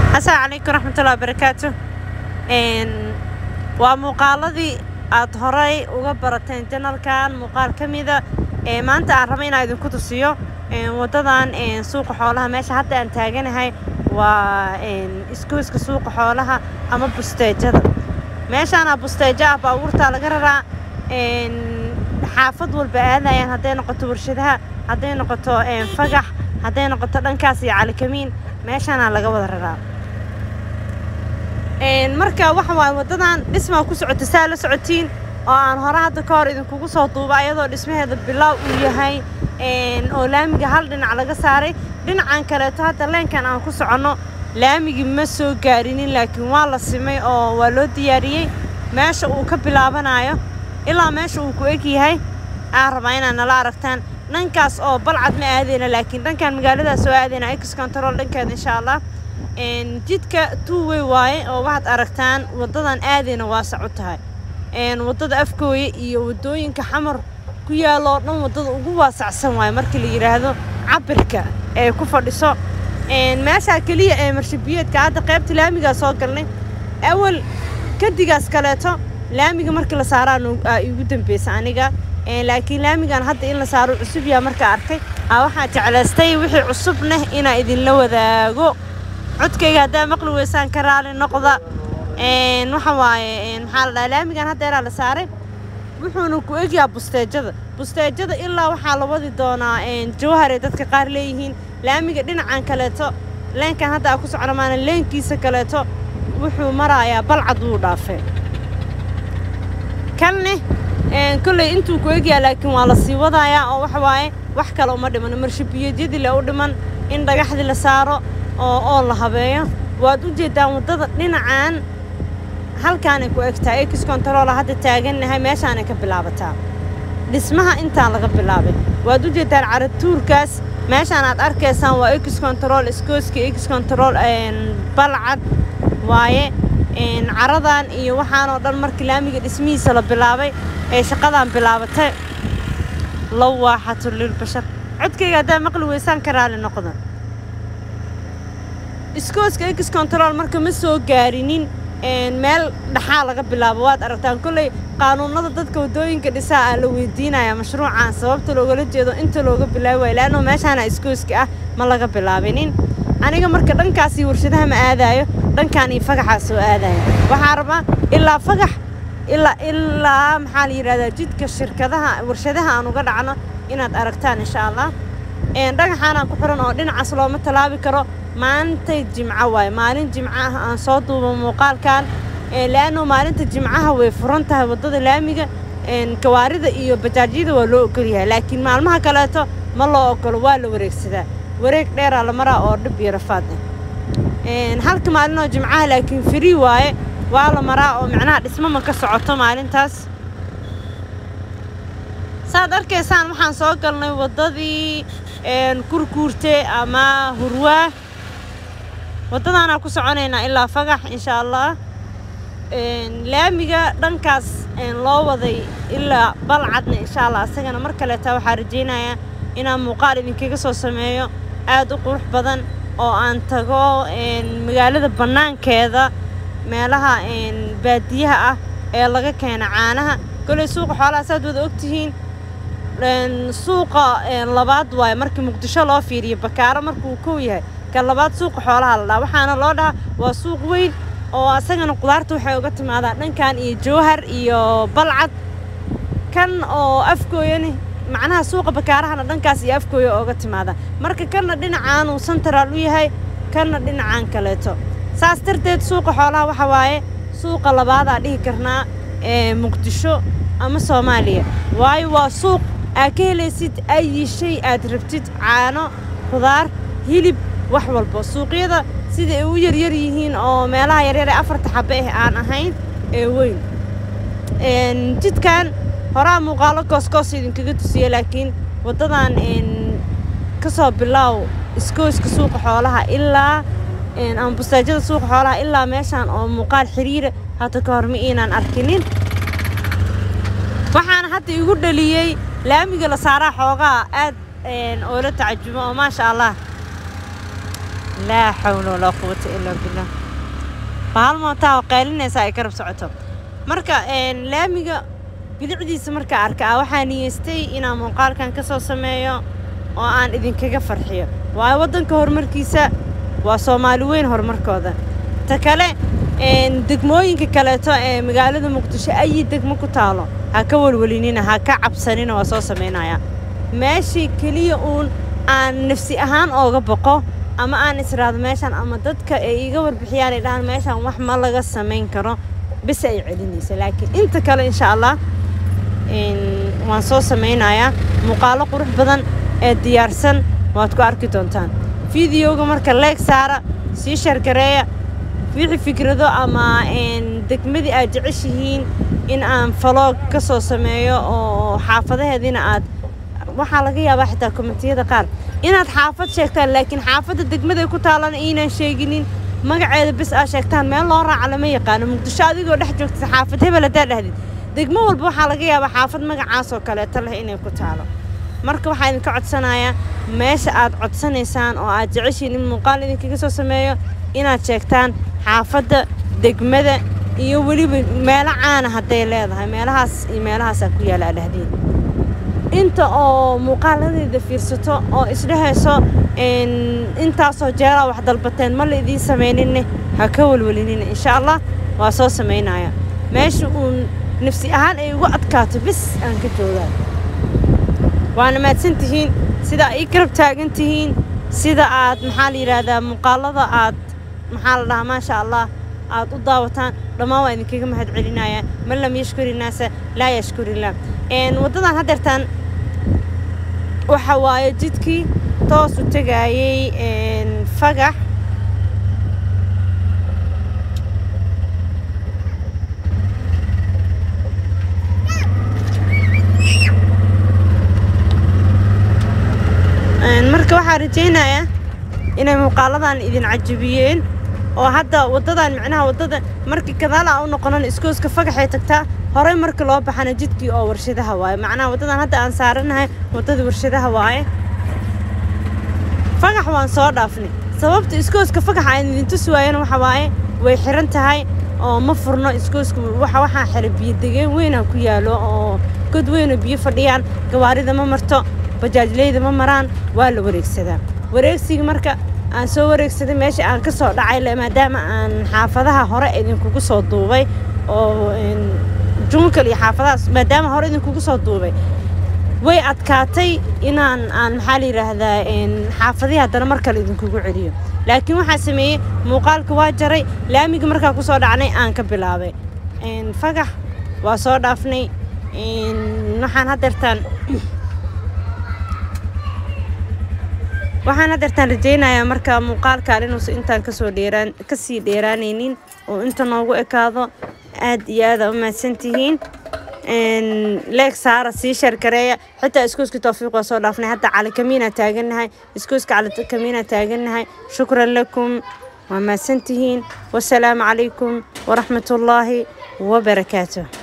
asalaamu calaykum raxmatullahi wabarakaatu waa muuqaaladii aad horay uga barateen janalkan muuqaal ka mida ee maanta aan raba inaan idinku tusiyo wadadan suuqa xoolaha meesha hadda aan taaganahay waa iskuiska suuqa xoolaha ama busteejada meeshaana busteejo ah baabuurtaa laga raraa xaafad walba aadayaan hadday noqoto warshadaha hadday noqoto fagax hadday noqoto dhankaas iyo calikamiin meeshaana laga wada raraa marka waxa waaye waddadan dhismaa ku socota saa la socotiin oo aan hore hadda ka hor idinkugu soo duuba ayadoo dhismaheeda bilaaw uu yahay oo laamiga hal dhinac laga saaray dhinacan kaleeto hadda leenkan aan ku soconno laamigii ma soo gaarinin laakiin waa la simay oo waa loo diyaariyey meesha uu ka bilaabanayo ilaa meesha uu ku eg yahay aan rabaa inaad nala aragtaan dhankaas oo balcad ma aadeyna laakiin dhankan magaaladaas oo aadeyna ex control dhankeeda insha allah jidka tuuwey waaye oo waxaad aragtaan waddadan aadeyna waasac u tahay waddada afkooye iyo waddooyinka xamar ku yaaloo dhan waddada ugu waasacsan waaye markii la yidhaahdo cabirka ee ku fadhiso meeshaa keliya ee marshabiyeedka hadda qaybta laamigaa soo galnay awal kadigaas kaleeto laamiga markii la saaraa igu dambeysa aniga laakiin laamigan hadda in la saaro cusub yaa markaa arkay waxaa jeclaystay wixii cusubneh inaa idinla wadaago codkayga haddaa maqli weysaan ka raali noqda waxa waaye maxaa la dhahaa laamigan haddeeraa la saaray wuxuuna ku egyahaa busteejada busteejada ilaa waxaa la wadi doonaa jawhar ee dadka qaar leeyihiin laamiga dhinacan kaleeto leenkan hadda aa ku socno maana leenkiisa kaleeto wuxuu marayaa balcad wuu dhaafay kanne kolley intuu ku egyaha laakiin waa la sii wadayaa oo waxa waaye wax kale uma dhiman marshabiyeedyadii le u dhiman in dhagaxdii la saaro oo oo la habeeyo waad u jeeddaan waddada dhinacan halkaanay ku egtaa ex controola hadda taagannahay meeshaanay ka bilaabataa dhismaha intaan laga bilaabay waad u jeeddaan caratuurkaas meeshaan aad arkaysaan waa ex control iskooska ex control balcad waaye caradan iyo waxaanoo dhan markii laamiga dhismihiisa la bilaabay ee shaqadan bilaabatay lawaaxatu lilbashar codkayga haddaa maqli weysaan ka raali noqda iskooska ex control marka ma soo gaarinin meel dhaxaa laga bilaabo waad aragtaan kolley qaanuunada dadka waddooyinka dhisaa aa la weydiinaya mashruucan sababta loogala jeedo inta looga bilaabi waayo laanno meeshaana iskooska ah ma laga bilaabinin aniga marka dhankaasii warshadaha ma aadaayo dhankaan iyo fagaxaa soo aadaya waxaa rabaa ilaa fagax ilaa ilaa maxaa la yidhahdaa jidka shirkadaha warshadaha aan uga dhacno inaad aragtaan insha allah dhagaxaanaan ku xiran oo dhinacaas looma tallaabi karo maalintay jimco waaye maalin jimco ah aan soo duubo muuqaalkan laanno maalinta jimcaha way furan tahay waddada laamiga gawaarida iyo bajaajyada waa loo ogolyahay laakiin maalmaha kaleeto ma loo ogolo waa la wareegsadaa wareeg dheeraa la maraa oo dhib iyo rafaad ah halka maalinoo jimcaha laakiin free waaye waa la maraa oo micnaha dhismama ka socoto maalintaas saad arkaysaan waxaan soo galnay waddadii kurkuurte ama hurwaa waddadaanaa ku soconaynaa ilaa fagax insha allah laamiga dhankaas loo waday ilaa balcadna insha allah isagana mar kaleeta waxaa rajaynayaa inaan muuqaal idinkaga soo sameeyo aad u qurux badan oo aan tago magaalada bannaankeeda meelaha baadiyaha ah ee laga keena caanaha kolley suuqa xoolaha saad wada ogtihiin suuqa labaad waaye markii muqdisho loo fiiriyo bakaaro markuu kow yahay ka labaad suuqa xoolaha la dhaha waxaana loo dhahaa waa suuq weyn oo asagana qudaarta waxay uga timaadaa dhankan iyo jawhar iyo balcad kan oo afgooyani macnaha suuqa bakaarahana dhankaas iyo afgooya ooga timaada marka kanna dhinacaanuu sentaraal u yahay kanna dhinacaan kaleeto saas darteed suuqa xoolaha waxa waaye suuqa labaadaa dhihi karnaa ee muqdisho ama soomaaliya waayo waa suuq aad ka helaysid ayi shay aad rabtid caano khudaar hilib wax walba suuqyada sida ay u yaryar yihiin oo meelaha yaryar ee afarta xabe ah aan ahayn ee weyn jidkan horaa muuqaalo goosgoos idinkaga tusiya laakiin waddadan ka soo bilaaw iskooyska suuqa xoolaha ilaa ama bustaajada suuqa xoolaha ilaa meeshaan oo muuqaal xiriira hadda ka hor ma iinaan arkinin waxaana hadda igu dhaliyey laamiga la saaraa xoogaa aad oola tacajubo oo maasha allah laa xawla walaa quwata ilaa billah bahal mootaa oo qaylinaysa ay garab socoto marka laamiga bilicdiisa markaa arkaa waxaa niyeystay inaan muuqaalkan ka soo sameeyo oo aan idinkaga farxiyo waayo waddanka horumarkiisa waa soomaali weyn horumarkooda ta kale degmooyinka kaleeto ee magaalada muqdisho ayi degmo ku taalo ha ka welwelinina ha ka cabsanina waa soo samaynaya meeshii keliya uun aan nafsi ahaan ooga boqo ama aan israado meeshaan ama dadka ay iga warbixiyaan ay dhahaan meeshaan wax ma laga samayn karo bis ay celinaysa laakiin inta kale insha allah waan soo samaynayaa muuqaalo qurux badan ee diyaarsan waad ku arki doontaan fideoga marka leeg saara sii shargareeya wixii fikrado ama degmadii aad jeceshihiin in aan faloog ka soo sameeyo oo xaafadaheediina aad waxaa laga yaabaa xitaa komitiyada qaar inaad xaafad sheegtaan laakiin xaafadda degmada ku taalana inaan sheeginin magaceeda bis aad sheegtaan meel loo raaca lama yaqaano muqdisho adigoo dhex joogta xaafad hebel haddaa dhahdid degmo walba waxaa laga yaabaa xaafad magacaas oo kaleeto leh inay ku taalo marka waxaa idinka codsanayaa meesha aad codsanaysaan oo aad jeceshiin in muuqaal idinkaga soo sameeyo inaad sheegtaan xaafadda degmada iyo weliba meelo caana hadday leedahay meelahaas iyo meelahaasaa ku yaala adhahdiin inta oo muuqaaladeeda fiirsato oo isdhehayso intaasoo jeeraa wax dalbateen ma la idiin samayninne ha ka welwelinina insha allah waa soo samaynaya meesha uun nafsi ahaan ay ugu adkaato bis aan ka joogaan waana mahadsan tihiin sida ay garab taagan tihiin sida aad maxaa la yidhaahdaa muuqaalada aad maxaa la dhahaa maasha allah aad u daawataan dhammaan waa idinkaga mahad celinaya man lam yashkuri naasa laa yashkurillah waddadan haddeertaan waxa waaye jidkii toos u tegaayey fagax marka waxaa rajaynayaa inay muuqaaladan idin cajabiyeen oo hadda waddadan micnaha waddada markii gadaala u noqonan iskooska fagaxay tagtaa horey marka loo baxana jidkii oo warshadaha waaye macnaha waddadan hadda aan saaranahay waddadii warshadaha waaye fagax waan soo dhaafnay sababta iskooska fagaxa aan idin tusi waayana waxa waaye way xiran tahay oo ma furno iskooska waxa waxaa xiran biyo degeen weynaa ku yaalo oo god weynoo biyo fadhiyaan gawaarida ma marto bajaajleyda ma maraan waa la wareegsadaa wareegsiga marka aan soo wareegsaday meesha aan ka soo dhacay maadaama aan xaafadaha hore idinkugu soo duubay oo junkal iyo xaafadahaas maadaama hore idinkugu soo duubay way adkaatay inaan aan maxaa la yidhaahdaa xaafadihii haddana mar kale idinkugu celiyo laakiin waxaa sameeyey muuqaalka waa jaray laamiga markaa ku soo dhacnay aan ka bilaabay fagax waa soo dhaafnay waxaan haddeertaan waxaan haddeertaan rajaynayaa marka muuqaalkan inuusan intaan kasoo dheeraan kasii dheeraanaynin oo inta noogu ekaado aad iyo aada u mahadsan tihiin leeg saara sii shargareeya xitaa iskooska tawfiiq waa soo dhaafnay hadda cali kamiina taagannahay iskooska cali kamiina taagannahay shukran lakum waa mahadsan tihiin wasalaamu calaykum waraxmatullaahi wabarakaatuh